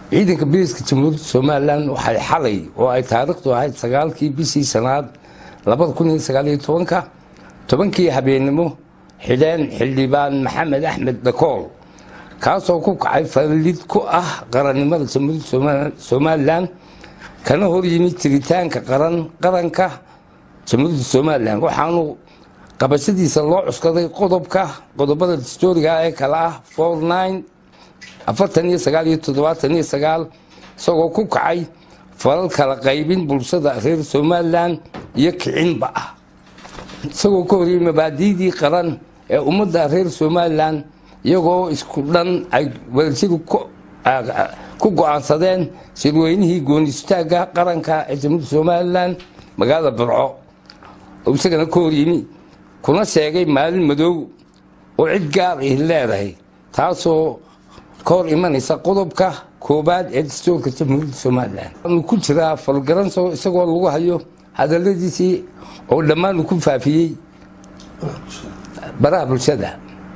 ciidanka booliiska jamhuuriyadda somalilan waxay xalay oo ay taariikhdu ahayd sagaalkii bishii sanaad labada kun iyo sagaaliyo tobanka tobankii habeennimo xidheen xildhibaan maxamed axmed dhakool kaasoo ku kacay fallid ku ah qarannimada jamhuuriyadda somalilan kana hor yimid jiritaanka qaranka jamhuuriyadda somalilan waxaanu qabashadiisa loo cuskaday qodobka qodobada dastooriga ee kale ah afartan iyo sagaal iyo toddobaatan iyo sagaal isagoo ku kacay falal kala qaybin bulshada reer somalilan iyo kicinba ah isagoo ka horiyey mabaadiidii qaran ee ummadda reer somalilan iyagoo isku dhan ay wadajadu ku go-aansadeen shirweynihii goonistaagga qaranka ee jamhuuriyadda somalilan magaalada burco oo isagana ka horyimi kuna sheegay maalin madow oo cid gaar ih leedahay taasoo ka hor imanaysa qodobka koobaad ee dastoorka jamhuuriyadda somalilan waanu ku jiraa falgaranso isagoo lagu hayo hadaladiisii oo dhammaanu ku faafiyey baraha bulshada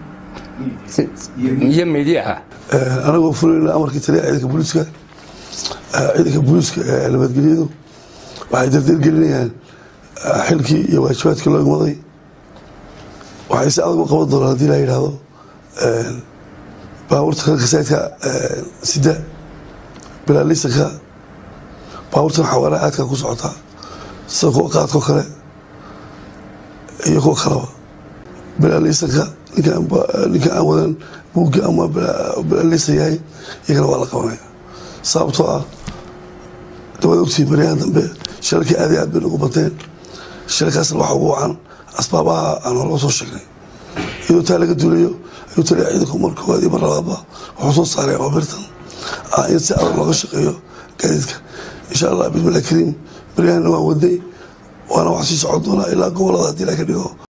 iyo midiyaha anagoo fulayna amarkii taliya ciidanka booliiska ciidanka booliiska ee nabadgelyadu waxay dardargelinayaan xilkii iyo waajibaadkii loo igmaday waxay si adag u qaban doonaan hadii la yidhaahdo baabuurta kalka saydka sida bilaalisanka baabuurtan xawaaraha aadka ku socotaa sida kuwa qaadkoo kale iyo kuwa kaleba bilaalisanka ninka aan wadan buugga ama bilaalisa yahay iyagana waa la qabanaya sababtoo ah dawad ogtii baryahan dambe shilalkii aad aad bay nagu bateen shilalkaasna waxa ugu wacan asbaabaha aan horba soo sheegnay iyadoo taa laga duulayo ayuu taliya ciidanku mar koowaad iyo mar labaadba wuxuu soo saaray awaabirtan in si adag looga shaqeeyo gaadiidka insha allah bismillahi kariim baryahanna waan wadnay waana wax sii socon doonaa ilaa gobolada haddii la ka dhigo